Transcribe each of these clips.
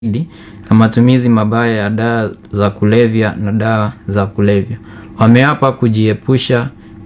na matumizi mabaya ya dawa za kulevya na dawa za kulevya. Wameapa kujiepusha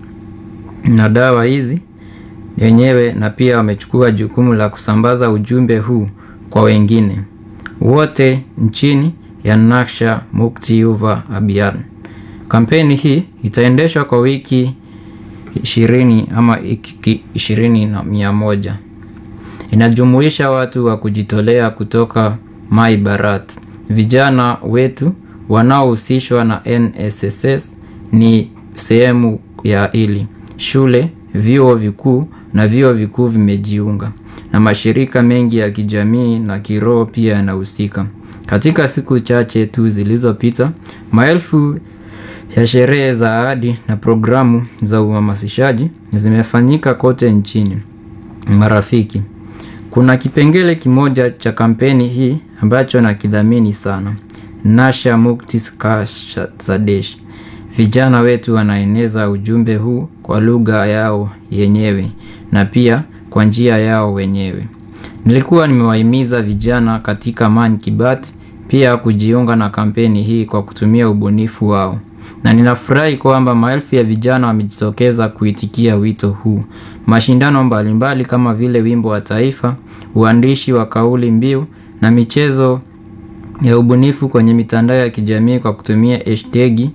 na dawa hizi wenyewe na pia wamechukua jukumu la kusambaza ujumbe huu kwa wengine wote nchini ya Naksha Mukti Yuva Abhiyan. Kampeni hii itaendeshwa kwa wiki ishirini ama ishirini na mia moja. Inajumuisha watu wa kujitolea kutoka Mai Bharat. Vijana wetu wanaohusishwa na NSSS ni sehemu ya hili. Shule, vyuo vikuu na vyuo vikuu vimejiunga na mashirika mengi ya kijamii na kiroho pia yanahusika. Katika siku chache tu zilizopita, maelfu ya sherehe za ahadi na programu za uhamasishaji zimefanyika kote nchini. Marafiki, kuna kipengele kimoja cha kampeni hii ambacho nakidhamini sana. Nasha Mukti Sadesh. Vijana wetu wanaeneza ujumbe huu kwa lugha yao yenyewe na pia kwa njia yao wenyewe. Nilikuwa nimewahimiza vijana katika Man ki Baat pia kujiunga na kampeni hii kwa kutumia ubunifu wao. Na ninafurahi kwamba maelfu ya vijana wamejitokeza kuitikia wito huu. Mashindano mbalimbali kama vile wimbo wa taifa, uandishi wa kauli mbiu na michezo ya ubunifu kwenye mitandao ya kijamii kwa kutumia hashtagi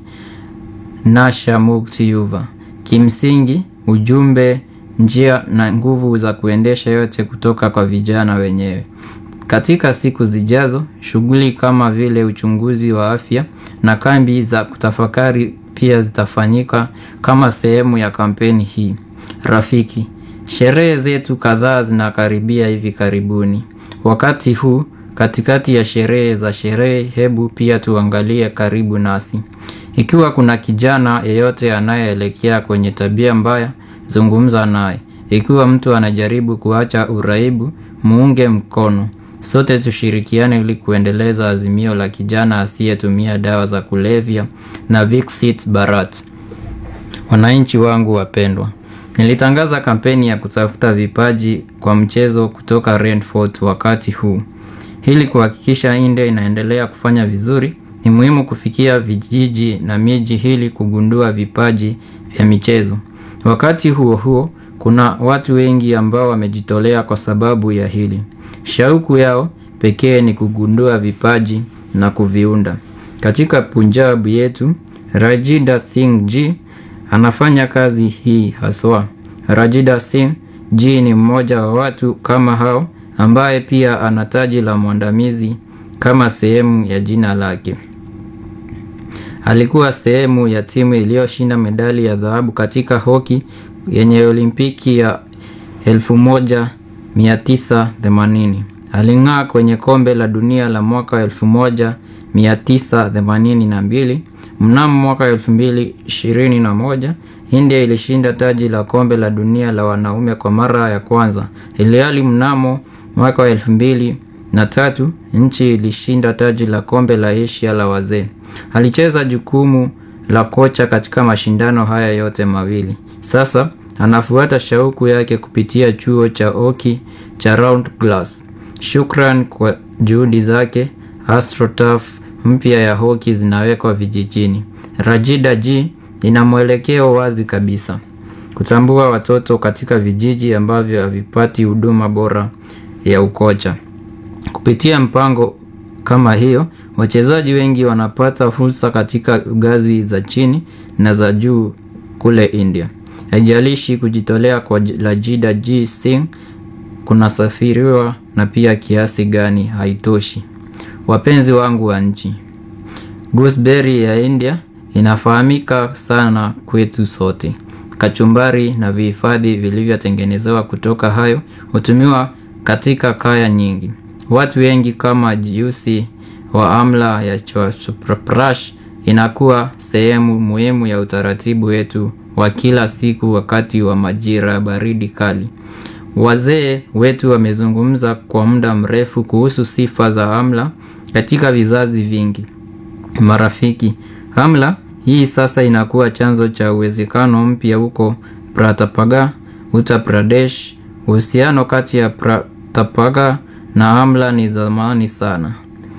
Nasha Mukti Yuva. Kimsingi, ujumbe, njia na nguvu za kuendesha yote kutoka kwa vijana wenyewe. Katika siku zijazo, shughuli kama vile uchunguzi wa afya na kambi za kutafakari pia zitafanyika kama sehemu ya kampeni hii. Rafiki, sherehe zetu kadhaa zinakaribia hivi karibuni. Wakati huu, katikati ya sherehe za sherehe, hebu pia tuangalie karibu nasi. Ikiwa kuna kijana yeyote anayeelekea kwenye tabia mbaya, zungumza naye. Ikiwa mtu anajaribu kuacha uraibu, muunge mkono. Sote tushirikiane ili kuendeleza azimio la kijana asiyetumia dawa za kulevya na Viksit Bharat. Wananchi wangu wapendwa, nilitangaza kampeni ya kutafuta vipaji kwa mchezo kutoka Rainfort wakati huu. Ili kuhakikisha India inaendelea kufanya vizuri, ni muhimu kufikia vijiji na miji ili kugundua vipaji vya michezo. Wakati huo huo, kuna watu wengi ambao wamejitolea kwa sababu ya hili. Shauku yao pekee ni kugundua vipaji na kuviunda. Katika Punjab yetu, Rajida Singh Ji anafanya kazi hii haswa. Rajida Singh Ji ni mmoja wa watu kama hao ambaye pia ana taji la mwandamizi kama sehemu ya jina lake. Alikuwa sehemu ya timu iliyoshinda medali ya dhahabu katika hoki yenye olimpiki ya 1980. Aling'aa kwenye kombe la dunia la mwaka 1982. Mnamo mwaka 2021, India ilishinda taji la kombe la dunia la wanaume kwa mara ya kwanza. Ilhali mnamo mwaka wa 2003, nchi ilishinda taji la kombe la Asia la wazee. Alicheza jukumu la kocha katika mashindano haya yote mawili. Sasa anafuata shauku yake kupitia chuo cha hoki cha Round Glass. Shukran kwa juhudi zake, AstroTurf mpya ya hoki zinawekwa vijijini. Rajida Ji ina mwelekeo wazi kabisa. Kutambua watoto katika vijiji ambavyo havipati huduma bora ya ukocha. Kupitia mpango kama hiyo, wachezaji wengi wanapata fursa katika ngazi za chini na za juu kule India. Haijalishi kujitolea kwa Rajida Ji Singh kunasafiriwa na pia kiasi gani haitoshi. Wapenzi wangu wa nchi, gooseberry ya India inafahamika sana kwetu sote. Kachumbari na vihifadhi vilivyotengenezewa kutoka hayo hutumiwa katika kaya nyingi. Watu wengi kama juisi wa amla ya chyawanprash inakuwa sehemu muhimu ya utaratibu wetu wa kila siku wakati wa majira ya baridi kali. Wazee wetu wamezungumza kwa muda mrefu kuhusu sifa za amla katika vizazi vingi. Marafiki, amla hii sasa inakuwa chanzo cha uwezekano mpya huko Pratapgarh, Uttar Pradesh. Uhusiano kati ya Pratapgarh na amla ni zamani sana.